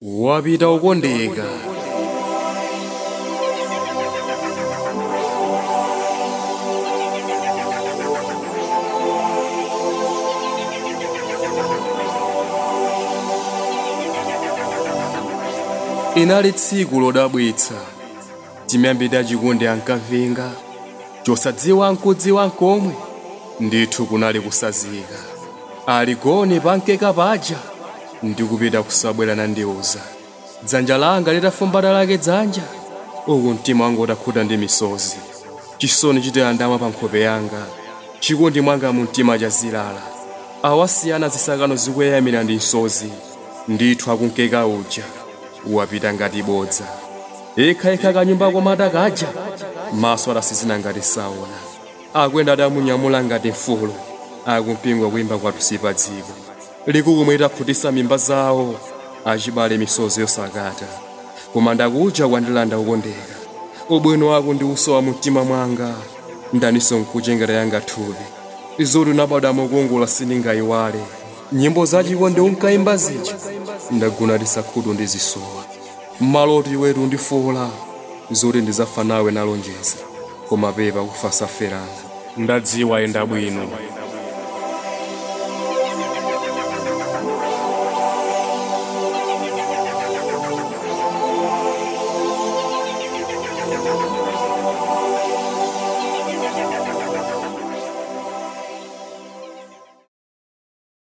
wapita ukondeka inali tsiku lodabwitsa chimyambi chikondi ankavinga chosadziwa nkudziwa nkomwe ndithu kunali kusazika aligone pankeka paja ndikupita kusabwerana ndiuza dzanja langa litafumbata lake dzanja uku mtima wanga utakhuta ndi misozi chisoni chitayandama pa nkhope yanga chikondi mwanga mu mtima chazilala awasiyana zisakano zikuyayamira ndi misozi ndithu akunkeka uja wapita ngati bodza yekhayekha kanyumba komata kaja maso adasizina ngati saona akwenda adamunyamula ngati mfulu akumpingwa kuyimba kwathu sipa dziko likukumwe itakhutisa mimba zawo achibale misozi yosakata koma ndakuja kwandilanda ukondeka ubwino wako ndi uso wa mtima mwanga ndaniso nkuchengera yanga thupi izoti unabada mukungola sindingayiwale nyimbo zachikondi unkayimba zija ndaguna tisakhutu ndizisowa mmaloti wetu ndifola zoti ndizafa nawe nalonjeza koma pepa kufa saferana ndadziwa enda bwino